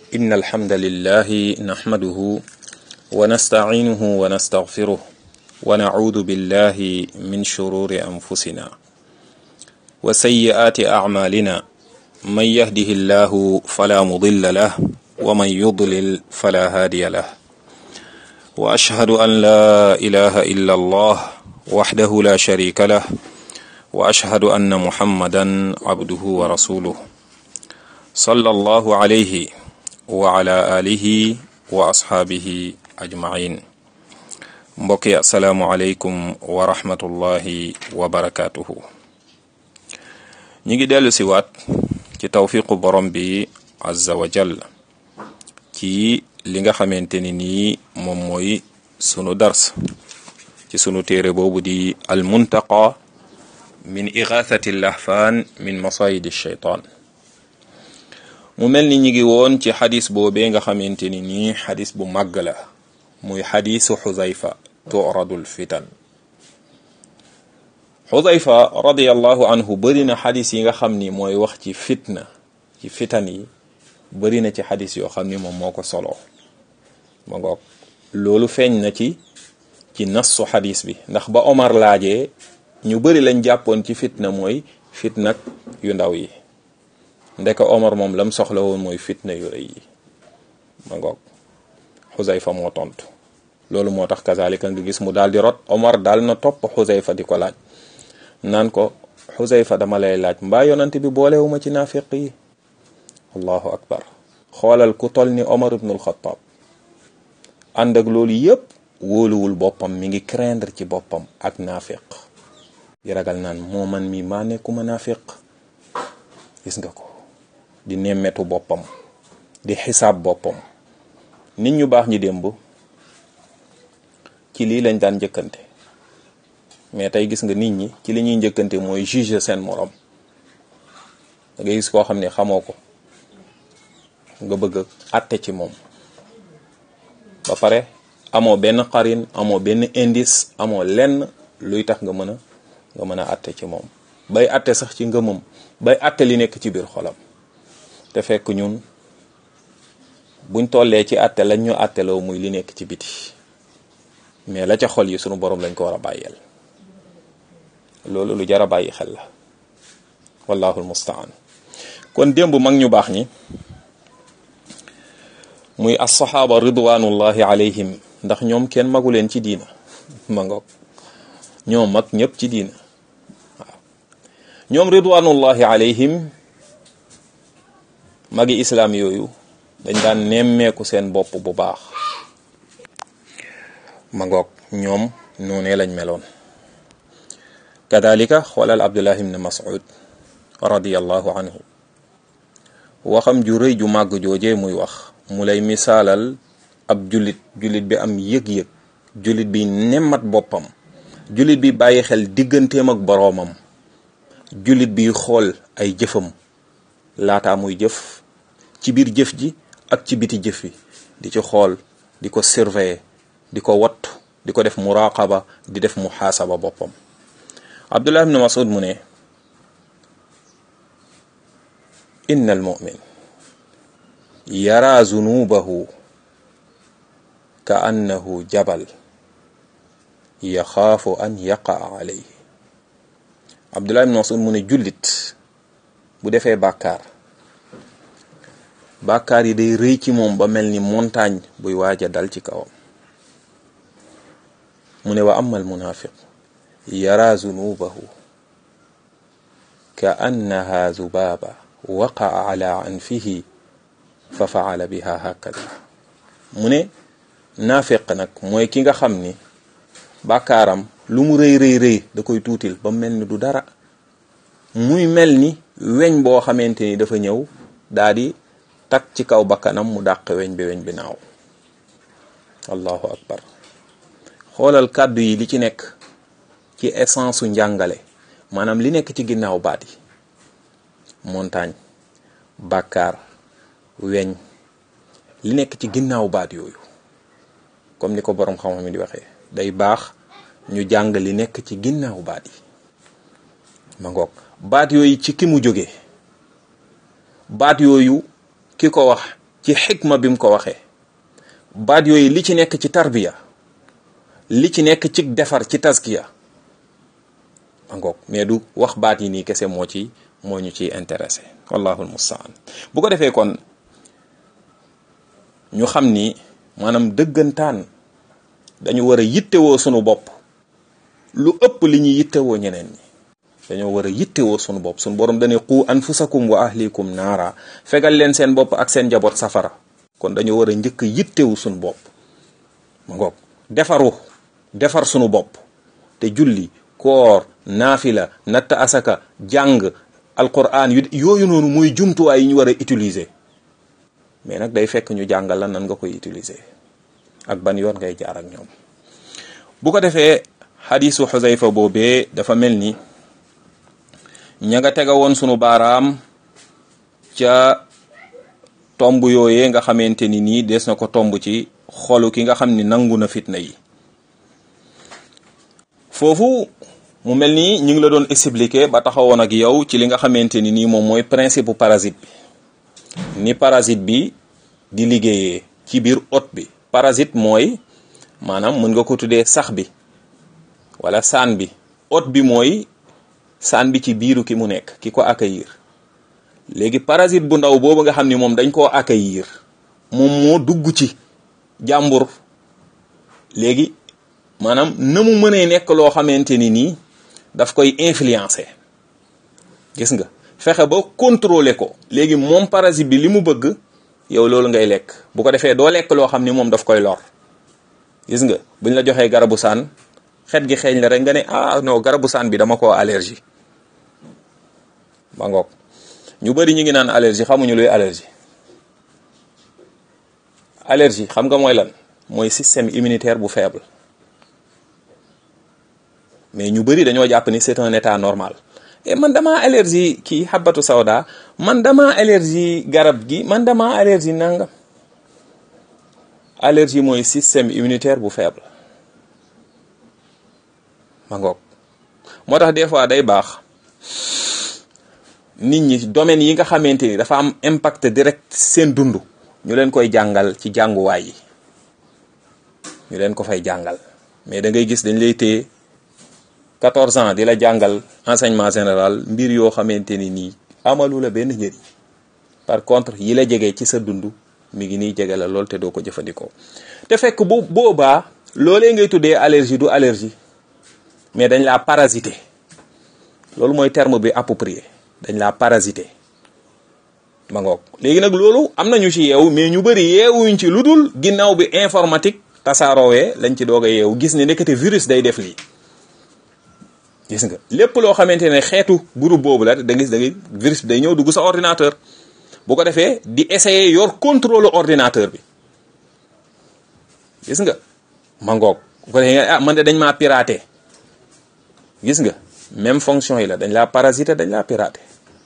إن الحمد لله نحمده ونستعينه ونستغفره ونعوذ بالله من شرور أنفسنا وسيئات أعمالنا من يهده الله فلا مضل له ومن يضلل فلا هادي له وأشهد أن لا إله إلا الله وحده لا شريك له وأشهد أن محمدا عبده ورسوله صلى الله عليه وعلى آله وأصحابه أجمعين mbokk yi asalaamualeykum wa rahmatullahi wa barakaatuhu ñi ngi dellu si waat ci tawfiqu borom bi azza wa jall ci li nga xamante ni nii moom mooy sunu dars ci sunu téere boobu di al muntaqa min igathati lahfaan min masayidi shaytaan mu mel ni ñi ngi woon ci xadis boobee nga xamante ni nii xadis bu màgg la muy xadisu xuzayfa turadul fitan xuzayfa radiallahu anhu bëri na xadis yi nga xam ni mooy wax ci fitna ci fitan yi bëri na ci xadis yoo xam ni moom moo ko solo ma ngoog loolu feeñ na ci ci nassu xadis bi ndax ba Omar laajee ñu bëri lañ jàppoon ci fitna mooy fitnak yu ndaw yi ndeka Omar moom lam soxla woon mooy fitna yu rëy yi ma ngoog xuzayfa moo tontu loolu moo tax kazalika nga gis mu daal di rot Omar daal na topp xuzayfa di ko laaj naan ko xuzayfa dama lay laaj mbaa yonante bi boolewuma ci naafiq yi allahu akbar xoolal ku tol ni Omar ibnul Xattaab ànd ak loolu yépp wóoluwul boppam mi ngi craindre ci boppam ak naafiq di ragal naan moo man mi maa nekkuma naafiq gis nga ko di nemmetu boppam di xisaab boppam nit ñu baax ñi démb ci lii lañ daan njëkkante mais tey gis nga nit ñi ci li ñuy njëkkante mooy juger seen morom da ngay gis koo xam ne xamoo ko nga bëgg a àtte ci moom ba pare amoo benn xarin amoo benn indice amoo lenn luy tax nga mën a nga mën a àtte ci moom bay àtte sax ci ngëmam bay àtte li nekk ci biir xolam te fekk ñun buñ tollee ci àtte lañ ñu àtteloo muy li nekk ci biti mais la ca xol yi sunu borom lañ ko war a bàyyeel loolu lu jar a bàyyi xel la wallahu almustaan kon démb mag ñu baax ñi muy assaxaaba ridwanullahi alayhim ndax ñoom kenn magu leen ci diina ma ngoog ñoom mag ñëpp ci diina waaw ñoom ridwanullahi alayhim magi islaam yooyu dañ daan nemmeeku seen bopp bu baax ma ngoog ñoom noonee lañ meloon kadalika xoolal abdullah ibn mas'ud radiyallahu anhu waxam ju rëy ju màgg joojee muy wax mu lay misaalal ab jullit jullit bi am yëg-yëg jullit bi nemmat boppam jullit bi bàyyi xel digganteem ak boroomam jullit bi xool ay jëfam laataa muy jëf ci biir jëf ji ak ci biti jëf yi di ci xool di ko surveiller di ko wattu di ko def muraqaba di def muhaasaba boppam abdullah ibn masud mu ne inna al mu'min yara zunubahu ka annahu jabal yaxaafu an yaqaa alayhi abdullah ibn masud mu ne jullit bu defee bàkkaar bàkkaar yi day rëy ci moom ba mel ni montagne buy waaj a dal ci kawam mu ne wa amal munafiq yara zunubahu ka annaha zubaaba waqaa ala anfihi fa faala biha hakada mu ne naafiq nag mooy ki nga xam ni bàkkaaram lu mu rëy rëy rëy da koy tuutil ba mel ni du dara muy mel ni weñ boo xamante ni dafa ñëw daa di tak ci kaw bakkanam mu dàq weñ bi weñ bi naaw allahu akbar xoolal kàddu yi li ci nekk ci essence su njàngale maanaam li nekk ci ginnaaw baat yi montagne bàkkaar weñ li nekk ci ginnaaw baat yooyu comme ni ko boroom xam-xam yi di waxee day baax ñu jàng li nekk ci ginnaaw baat yi ma ngoog baat yooyu ci ki mu jóge baat yooyu ki ko wax ci xikma bi mu ko waxee baat yooyu li ci nekk ci tarbiya li ci nekk ci defar ci taskiya angoog mais du wax baat yi nii kese moo ci moo ñu ciy intéressé wallahu almustaan bu ko defee kon ñu xam ni maanaam dëggantaan dañu war a yittewoo sunu bopp lu ëpp li ñuy yittewoo ñeneen ñi dañoo war a yittewoo sunu bopp sunu borom dañuy qu anfusakum wa ahlikum naara fegal leen seen bopp ak seen njaboot safara kon dañoo war a njëkk yittewu sunu bopp ma ngoog defaru defar sunu bopp te julli koor naafila natt asaka jàng alquran yu yooyu noonu mooy jumtuwaay yi ñu war a utiliser mais nag day fekk ñu jàngal la nan nga koy utiliser ak ban yoon ngay jaar ak ñoom bu ko defee xadisu xusayfa boobee dafa mel ni ña nga tega woon sunu baaraam ca tomb yooyee nga xamante ni nii des na ko tomb ci xolu ki nga xam ni nangu na fitna yi foofu mu mel ni ñu ngi la doon expliquer ba taxawoon ak yow ci li nga xamante ni nii moom mooy principe parasite bi ni parasite bi di liggéeyee ci biir hôte bi parasite mooy maanaam mën nga ko tuddee sax bi wala saan bi hôte bi mooy saan bi ci biiru ki mu nekk ki ko accueillir léegi parasite bu ndaw boobu nga xam ni moom dañ koo accueillir moom moo dugg ci jàmbur léegi maanaam na mu mënee nekk loo xamante ni nii daf koy influencer gis nga fexe ba contrôler ko léegi moom parasite bi li mu bëgg yow loolu ngay lekk bu ko defee doo lekk loo xam ni moom daf koy lor gis nga buñ la joxee garabu saan xet gi xeeñ la rek nga ne ah non garabu saan bi dama koo allergie ba ngoog ñu bëri ñu ngi naan allergie xamuñu luy allergie allergie xam nga mooy lan mooy système immunitaire bu faible mais ñu bëri dañoo jàpp ni c'est un état normal et man dama allergie kii xabatu sawda man dama allergie garab gi man dama allergie nangam allergie mooy système immunitaire bu faible ma ngoog moo tax des fois day baax nit ñi domaines yi nga xamante ni dafa am impact direct seen dund ñu leen koy jàngal ci jànguwaay yi ñu leen ko fay jàngal mais da ngay gis dañ lay téye 14 ans di la jàngal enseignement général mbir yoo xamante ni nii amalu la benn njëriñ par contre yi la jege ci sa dund mi ngi nii jege la lool te doo ko jëfandikoo te fekk bu boobaa loolee ngay tuddee allergie du allergie mais dañ laa parasité loolu mooy terme bi approprié dañ laa parasité ma ngoog léegi nag loolu am nañu ci yeewu mais ñu bëri yeewuñ ci lu dul ginnaaw bi informatique tasaaroowee lañ ci doog a yeewu gis ne nekkate virus day def lii gis nga lépp loo xamante ne xeetu groupe boobu la da gis da ngay virus bi day ñëw dugg sa ordinateur bu ko defee di essayer yor contrôle ordinateur bi gis nga ma ngoog bu ko defee ah man de dañ maa piraté gis nga même fonction yi la dañ laa parasité dañ laa piraté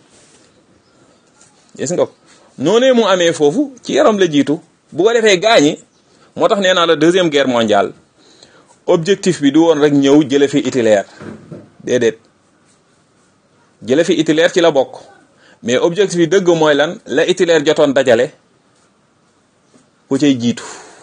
gis nga noonee mu amee foofu ci yaram la jiitu bu ko defee gaañi moo tax nee naa la deuxième guerre mondiale objectif bi du woon rek ñëw jële fi Hitler déedéet jële fi Hitler ci la bokk mais objectif bi dëgg mooy lan la Hitler jotoon dajale ku cay jiitu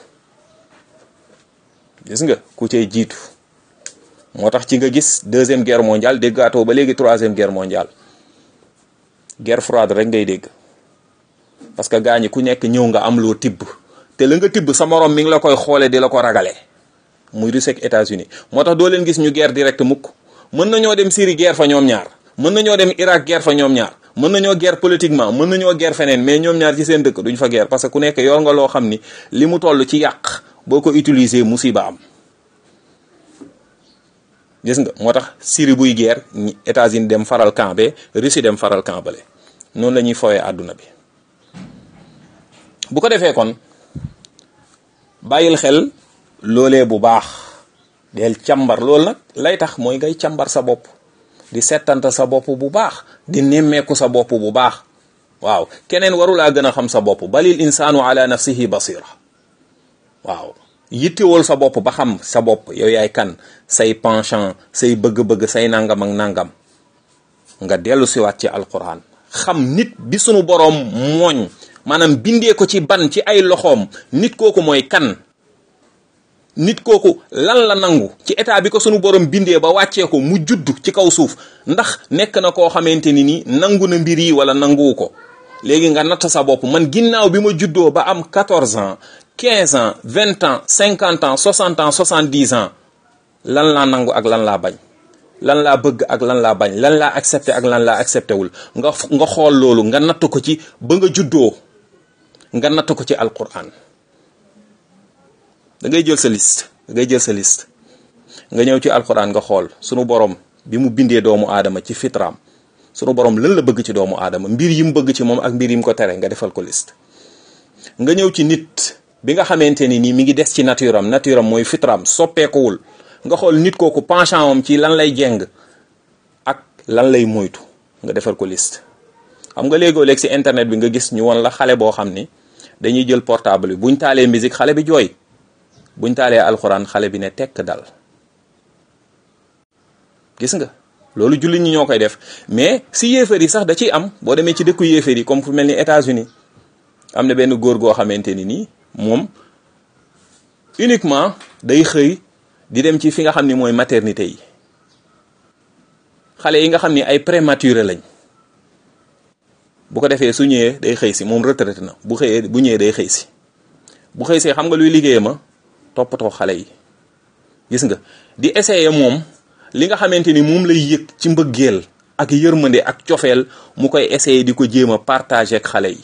gis nga ku cay jiitu moo tax ci nga gis deuxième guerre mondiale déggaatoo ba léegi troisième guerre mondiale guerre froide rek ngay dégg parce que gaa ñi ku nekk ñëw nga am loo tibb te la nga tibb sa morom mi ngi la koy xoole di la ko ragale muy Russie ak États-Unis moo tax doo leen gis ñu guerre direct mukk mën nañoo dem Syrie guerre fa ñoom ñaar mën nañoo dem Irak guerre fa ñoom ñaar mën nañoo guerre politiquement mën nañoo guerre feneen mais ñoom ñaar ci seen dëkk duñ fa guerre parce que ku nekk yor nga loo xam ni li mu toll ci yàq boo ko utiliser musiba am gis nga moo tax Syrie buy guerre États-Unis dem faral camp be Russie dem faral camp bale noonu la ñuy fowee àdduna bi bu ko defee kon bàyyil xel loolee bu baax del càmbar loolu nag lay tax mooy ngay càmbar sa bopp di settanta sa bopp bu baax di nemmeeku sa bopp bu baax waaw keneen warulaa gën a xam sa bopp balil insaanu ala nafsihi basira waaw yittewul sa bopp ba xam sa bopp yow yaay kan say penchant say bëgg-bëgg say nangam ak nangam nga dellu siwaat ci alquran xam nit bi sunu boroom mooñ maanaam bindee ko ci ban ci ay loxoom nit kooku mooy kan nit kooku lan la nangu ci état bi ko sunu borom bindee ba wàccee ko mu judd ci kaw suuf ndax nekk na koo xamante ni ni nangu na mbir yi wala nanguwu ko léegi nga natt sa bopp man ginnaaw bi ma juddoo ba am 14 ans 15 ans 20 ans 50 ans 60 ans 70 ans lan laa nangu ak lan laa bañ lan laa bëgg ak lan laa bañ lan laa accepté ak lan laa accepté wul nga nga xool loolu nga natt ko ci ba nga juddoo nga natt ko ci alquran da ngay jël sa liste da ngay jël sa liste nga ñëw ci alquran nga xool sunu borom bi mu bindee doomu aadama ci fitraam sunu borom lan la bëgg ci doomu aadama mbir yi mu bëgg ci moom ak mbir yi mu ko tere nga defal ko liste nga ñëw ci nit bi nga xamante ni nii mi ngi des ci nature am nature am mooy fitraam soppeekuwul nga xool nit kooku penchant am ci lan lay jeng ak lan lay moytu nga defal ko liste xam nga léegoo léeg si internet bi nga gis ñu won la xale boo xam ni dañuy jël portable bi buñ taalee musique xale bi jooy buñ taalee alxuraan xale bi ne tekk dal gis nga loolu jullit ñi ñoo koy def mais si yéefar yi sax da ciy am boo demee ci dëkku yéefar yi comme fu mel ni États-Unis am na benn góor goo xamante ni nii moom uniquement day xëy di dem ci fi nga xam ni mooy maternité yi xale yi nga xam ni ay prématuré lañ bu ko defee su ñëwee day xëy si moom retraité na bu xëyee bu ñëwee day xëy si bu xëy see xam nga luy liggéey ma toppatoo xale yi gis nga di essayer moom li nga xamante ni moom lay yëg ci mbëggeel ak yërmande ak cofeel mu koy essayer di ko jéem a partager ak xale yi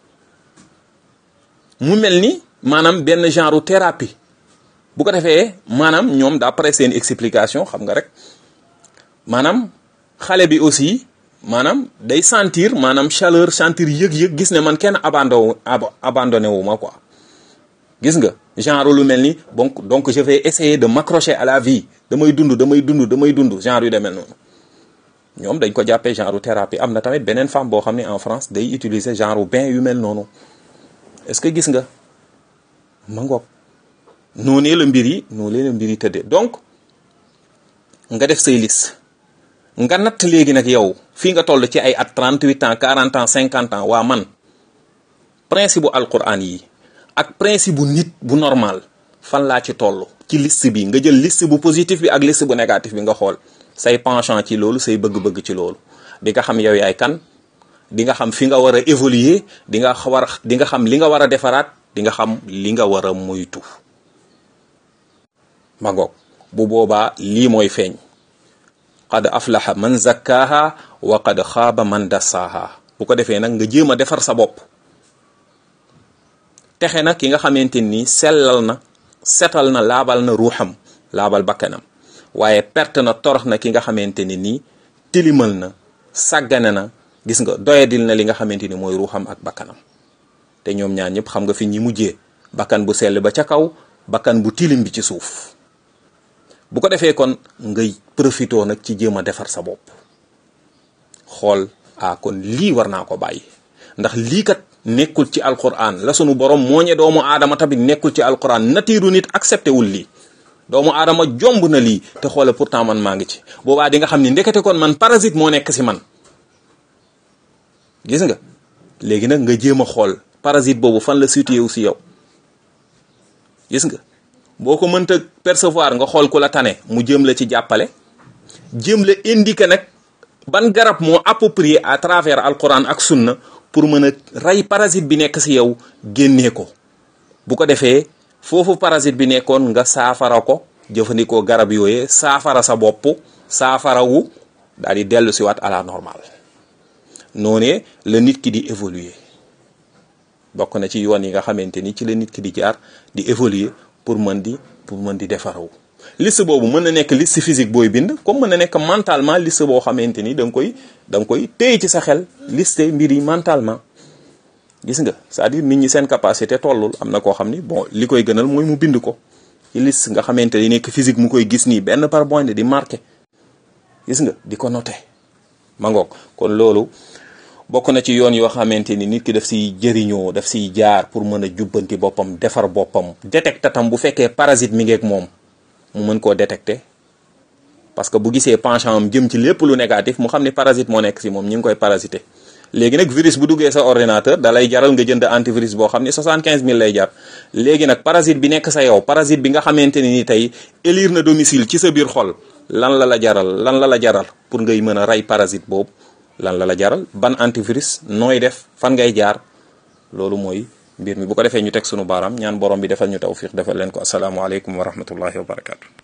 mu mel ni maanaam benn genre thérapie bu ko defee maanaam ñoom d'après seen explication xam nga rek maanaam xale bi aussi maanaam day sentir maanaam chaleur sentir yëg-yëg gis ne man kenn abandon abandonné wu ma quoi gis nga genre lu mel ni donc donc je vais essayer de m'accrocher à la vie damay dund damay dund damay dund genre yu demel noonu ñoom dañ ko jàppee genre thérapie am na tamit beneen femme boo xam ne en France day utiliser genre bain yu mel noonu est-ce que gis nga ma ngoog noonee la mbir yi noonee la mbir yi tëddee donc nga def say liste nga natt léegi nag yow fii nga toll ci ay at 38 ans 40 ans 50 ans waa man principe bu alquran yi ak principe bu nit bu normal fan laa ci toll ci liste bi nga jël liste bu positif bi ak liste bu négatif bi nga xool say penchant ci loolu say bëgg-bëgg ci loolu di nga xam yow yaay kan di nga xam fi nga war a évoluer di nga war a di nga xam li nga war a defaraat di nga xam li nga war a moytu ma ngoog bu boobaa lii mooy feeñ qad aflaha man zakkaaha wa qad xaaba man dassaaha bu ko defee nag nga jéem a defar sa bopp texe na ki nga xamante ni sellal na setal na laabal na ruuxam laabal bakkanam waaye perte na torox na ki nga xamante ni nii tilimal na sàggane na gis nga doyadil na li nga xamante ni mooy ruuxam ak bakkanam te ñoom ñaar ñëpp xam nga fi ñi mujjee bakkan bu sell ba ca kaw bakkan bu tilim bi ci suuf bu ko defee kon ngay profitoo nag ci jéem a defar sa bopp xool ah kon lii war naa ko bàyyi ndax lii kat nekkul ci alquran la sunu borom mooñe doomu aadama tamit nekkul ci alquran natiiru nit accepté wul lii doomu aadama jomb na lii te xoole pourtant man maa ngi ci boobaa di nga xam ni ndekete kon man parasite moo nekk si man gis nga léegi nag nga jéem a xool parasite boobu fan la situé wu si yow gis nga boo ko mënta percevoir nga xool ku la tane mu jëm la ci jàppale jëm la indiquer nag ban garab moo approprié à travers alquran ak sunna pour mën a rey parasite bi nekk si yow génnee ko bu ko defee foofu parasite bi nekkoon nga saafara ko jëfandikoo garab yooyee saafara sa bopp saafarawu daal di dellu si waat à la normale noonee la nit ki di évoluer bokk na ci yoon yi nga xamante ni ci la nit ki di jaar di évoluer pour mën di pour mën di defarawu liste boobu mën na nekk liste physique booy bind comme mën na nekk mentalement liste boo xamante ni da nga koy da nga koy téye ci sa xel liste mbir yi mentalement gis nga c'est-à-dire nit ñi seen capacité tollul am na koo xam ni bon li koy gënal mooy mu bind ko ci liste nga xamante ni nekk physique mu koy gis nii benn par point di marqué gis nga di ko noté ma ngoog kon loolu bokk na ci yoon yoo xamante ni nit ki daf siy jëriñoo daf siy jaar pour mën a jubbanti boppam defar boppam détecté tam bu fekkee parasite mi ngeeg moom mu mën koo détecté parce que bu gisee penchant am jëm ci lépp lu négatif mu xam ni parasite moo nekk si moom ñi ngi koy parasité léegi nag virus bu duggee sa ordinateur da lay jaral nga jënd antivirus boo xam ne 75000 lay jar léegi nag parasite bi nekk sa yow parasite bi nga xamante ni ni tey élire na domicile ci sa biir xol lan la la jaral lan la la jaral pour ngay mën a rey parasite boobu lan la la jaral ban antivirus nooy def fan ngay jaar loolu mooy mbir mi bu ko defee ñu teg sunu baaraam ñaan borom bi defal ñu tawfiq defal leen ko asalaamualeykum wa rahmatullahi wa barakatu